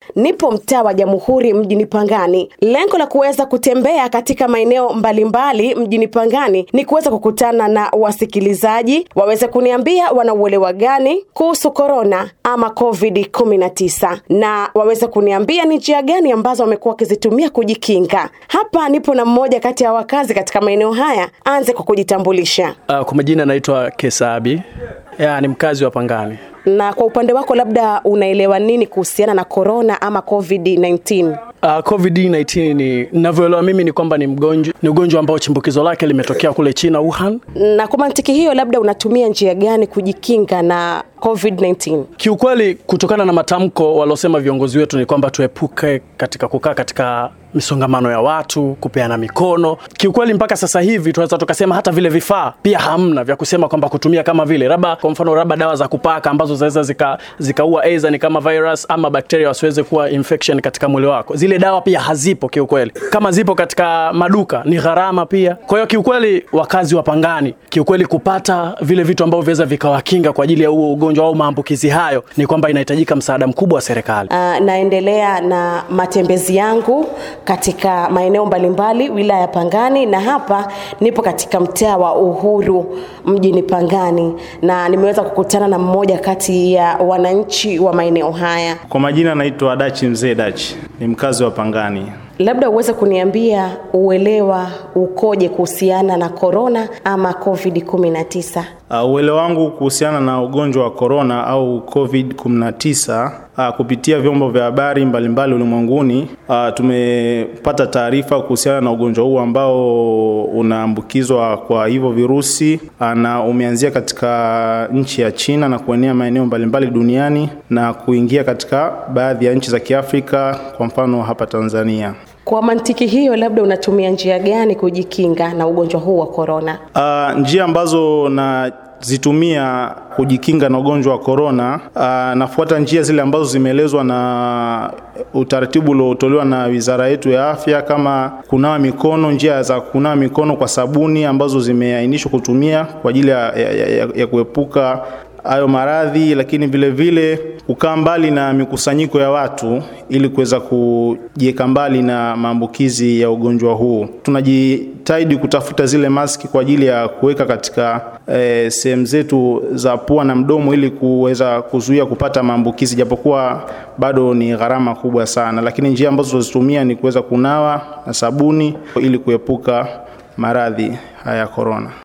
nipo mtaa wa Jamhuri mjini Pangani. Lengo la kuweza kutembea katika maeneo mbalimbali mjini Pangani ni kuweza kukutana na wasikilizaji waweze kuniambia wanauelewa gani kuhusu korona ama COVID-19 na waweze kuniambia ni njia gani ambazo wamekuwa wakizitumia kujikinga. Hapa nipo na mmoja kati ya wakazi katika maeneo haya. Anze kwa kujitambulisha. Uh, kwa majina naitwa Kesabi. Ya, ni mkazi wa Pangani. Na kwa upande wako, labda unaelewa nini kuhusiana na korona ama COVID-19? Uh, COVID-19 ni ninavyoelewa mimi ni kwamba ni mgonjwa ni ugonjwa ambao chimbukizo lake limetokea kule China Wuhan. Na kwa mantiki hiyo, labda unatumia njia gani kujikinga na COVID-19? Kiukweli, kutokana na matamko waliosema viongozi wetu ni kwamba tuepuke katika kukaa katika misongamano ya watu, kupeana mikono. Kiukweli mpaka sasa hivi tunaweza tukasema hata vile vifaa pia hamna vya kusema kwamba kutumia kama vile labda kwa mfano labda dawa za kupaka ambazo zinaweza zika zikaua aidha ni kama virus ama bakteria wasiweze kuwa infection katika mwili wako. Zile dawa pia hazipo kiukweli. Kama zipo katika maduka ni gharama pia. Kwa hiyo kiukweli, wakazi wa Pangani kiukweli, kupata vile vitu ambavyo viweza vikawakinga kwa ajili ya huo ugonjwa au maambukizi hayo, ni kwamba inahitajika msaada mkubwa wa serikali. Uh, naendelea na matembezi yangu katika maeneo mbalimbali wilaya ya Pangani, na hapa nipo katika mtaa wa Uhuru mjini Pangani, na nimeweza kukutana na mmoja kati ya wananchi wa maeneo haya. Kwa majina naitwa Dachi Mzee Dachi, ni mkazi wa Pangani. Labda uweze kuniambia uelewa ukoje kuhusiana na korona ama COVID-19? Uh, uelewa wangu kuhusiana na ugonjwa wa korona au COVID-19 uh, kupitia vyombo vya habari mbalimbali ulimwenguni uh, tumepata taarifa kuhusiana na ugonjwa huu ambao unaambukizwa kwa hivyo virusi uh, na umeanzia katika nchi ya China na kuenea maeneo mbalimbali duniani na kuingia katika baadhi ya nchi za Kiafrika, kwa mfano hapa Tanzania. Kwa mantiki hiyo, labda unatumia njia gani kujikinga na ugonjwa huu wa korona? Uh, njia ambazo na zitumia kujikinga na ugonjwa wa korona. Uh, nafuata njia zile ambazo zimeelezwa na utaratibu uliotolewa na wizara yetu ya afya, kama kunawa mikono, njia za kunawa mikono kwa sabuni ambazo zimeainishwa kutumia kwa ajili ya, ya, ya, ya kuepuka hayo maradhi, lakini vile vile kukaa mbali na mikusanyiko ya watu ili kuweza kujiweka mbali na maambukizi ya ugonjwa huu. Tunajitahidi kutafuta zile maski kwa ajili ya kuweka katika e, sehemu zetu za pua na mdomo ili kuweza kuzuia kupata maambukizi, japokuwa bado ni gharama kubwa sana, lakini njia ambazo tunazitumia ni kuweza kunawa na sabuni ili kuepuka maradhi haya ya korona.